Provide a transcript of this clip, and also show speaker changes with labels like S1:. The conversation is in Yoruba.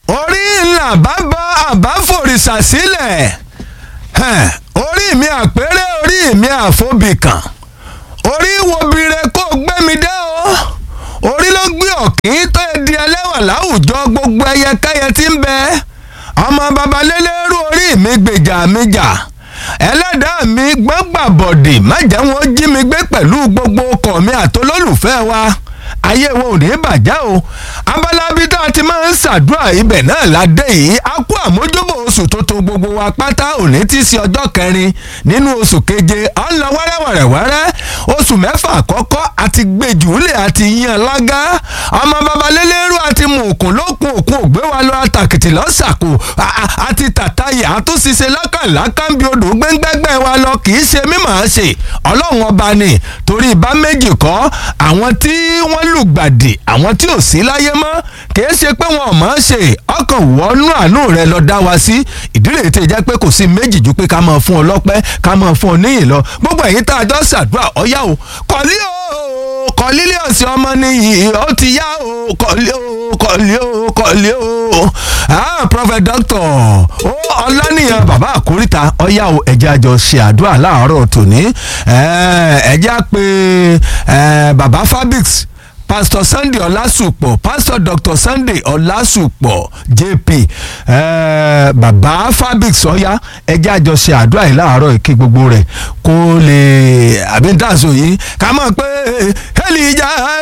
S1: orí ńlá bá bọ́ àbá fòrìṣà sílẹ̀ Hẹ̀, orí mi àpérè orí mi àfobìkàn orí wo bire kó gbé mi dé o orí ló gbé ọ̀kín tó di ẹlẹ́wà láwùjọ gbogbo ẹyẹkẹ́yẹ tí ń bẹ ọmọ babalélérú orí mi gbèjà mi jà ẹlẹ́dàá mi gbọ́ngbà bọ̀dì má jẹ́ wọn jí mi gbé pẹ̀lú gbogbo ọkọ̀ mi àtolólùfẹ́ wa ayé wo ò ní bàjẹ́ o abalabi tá a ti máa ń ṣàdúrà ibẹ̀ náà la dé yìí a kú àmójúbò oṣù tuntun gbogbo wa pátá òní tí í ṣe ọjọ́ kẹrin nínú oṣù keje à ń lọ wẹ́rẹ́wẹ̀rẹ̀wẹ́rẹ́ oṣù mẹ́fà àkọ́kọ́ àti gbèjúlẹ̀ àti yan lágá ọmọ babalélérú àti mùkún lókun òkun ògbé wa lọ àtàkìtì lọ́sàkó àti tàtàyè àtúnṣiṣẹ́ lákàlákàǹbí odò gbẹ́ngbẹ́gbẹ́ wa lọ kì í ṣe mímọ̀ ṣe ọlọ́run ọba ni torí ìbá méjì kọ́ àwọn tí wọ́n lùgbàdì àwọn tí ò sí láyé mọ́ kìí ṣe pé wọn ò mọ̀ ọ́n ṣe ọkàn wọnú àánú rẹ lọ dá wa sí ìdílé tí jẹ́ pé kò sí méjì ju pé ká máa fún ọ lọ́pẹ́ ká máa fún ọ níyìn lọ gbogbo ẹ̀yin tá a jọ ṣàdúrà ọ̀yá o kọ̀lí o kọ̀lílé ọ̀sẹ̀ ọmọ nìyí ó ti yá o kọ̀lí o kọ̀lí o kọ̀lí o ah prophet doctor ó ọlánìyàn bàbá àkóríta ọ̀yá o ẹ̀jẹ̀ àjọ ṣe àdúrà láàárọ̀ tòní ẹ̀jẹ̀ á pe bàbá fabrics pastor sunday ọlásùpọ̀ pastor dr sunday ọlásùpọ̀ jp eh, baba fabric sọ́yá ẹjẹ́ àjọṣe àdúrà yìí láàárọ̀ ìkí gbogbo rẹ̀ kó lè àbí dáàsó yìí ká mọ̀ pé hẹ́lì ìjà